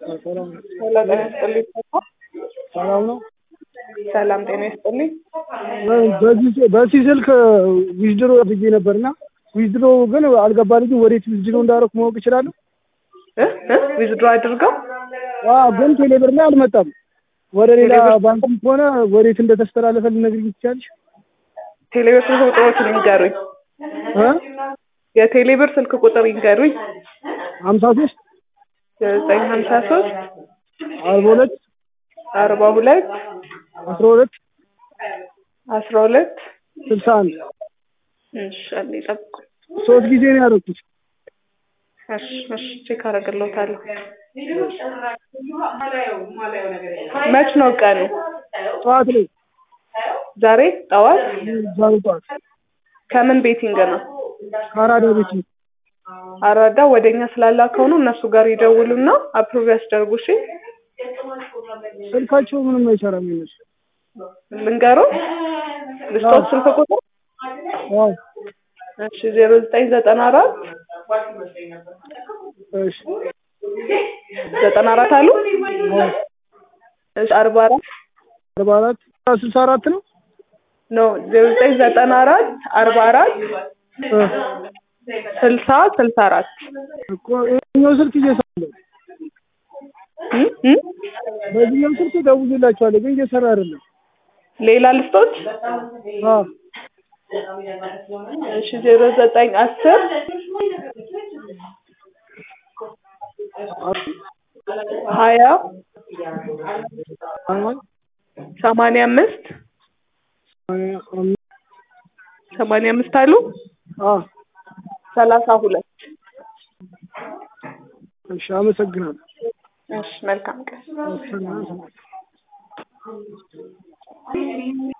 ሰላም ነው። ሰላም ጤና ይስጥልኝ። ሰላም ነው። ሰላም ጤና ይስጥልኝ። በዚህ በዚህ ስልክ ዊዝድሮ አድርጌ ነበርና ዊዝድሮ ግን አልገባልኝም። ወዴት ዊዝድሮ እንዳደረኩ ማወቅ እችላለሁ? ዊዝድሮ አድርገው አዎ፣ ግን ቴሌብር ላይ አልመጣም። ወደ ሌላ ቴሌብር- ባንክም ከሆነ ወዴት እንደተስተላለፈ ልነግሪኝ ትችያለሽ? ቴሌብር ስልክ ቁጥሮችን ይንገሩኝ። እ የቴሌብር ስልክ ቁጥር ይንገሩኝ። ሀምሳ ሶስት ዘጠኝ ሀምሳ ሶስት አርባ ሁለት አርባ ሁለት አስራ ሁለት አስራ ሁለት ስልሳ አንድ እሺ አንዴ ጠብቁ። ሶስት ጊዜ ነው ያደረኩት። እሺ እሺ ቼክ አደርግልዎታለሁ። መች ነው ቀኑ? ጠዋት ላይ ዛሬ ጠዋት። ዛሬ ጠዋት ከምን ቤቲንግ ነው? ከአራዳ ቤት ነው። አራዳ ወደኛ ስላላከው ነው። እነሱ ጋር ይደውሉና አፕሩቭ ያስደርጉ። እሺ ስልካቸው ምንም አይሰራም ይመስል ልንገሮ ልስጦት ስልክ ቁጥር አዎ እሺ ዜሮ ዘጠኝ ዘጠና አራት እሺ ዘጠና አራት አሉ እሺ አርባ አራት አርባ አራት ስልሳ አራት ነው ኖ ዜሮ ዘጠኝ ዘጠና አራት አርባ አራት እ ስልሳ ስልሳ አራት እኮ ይኸኛው ስልክ እየሰራ ነው። እ እ በዚህኛው ስልክ ደውዬላቸዋለሁ ግን እየሰራ አይደለም። ሌላ ልስጦት አዎ እሺ ዜሮ ዘጠኝ አስር ሀያ ሰማንያ አምስት ሰማንያ አምስት አሉ አዎ ሰላሳ ሁለት እሺ አመሰግናለሁ። እሺ መልካም ቀን ሰላም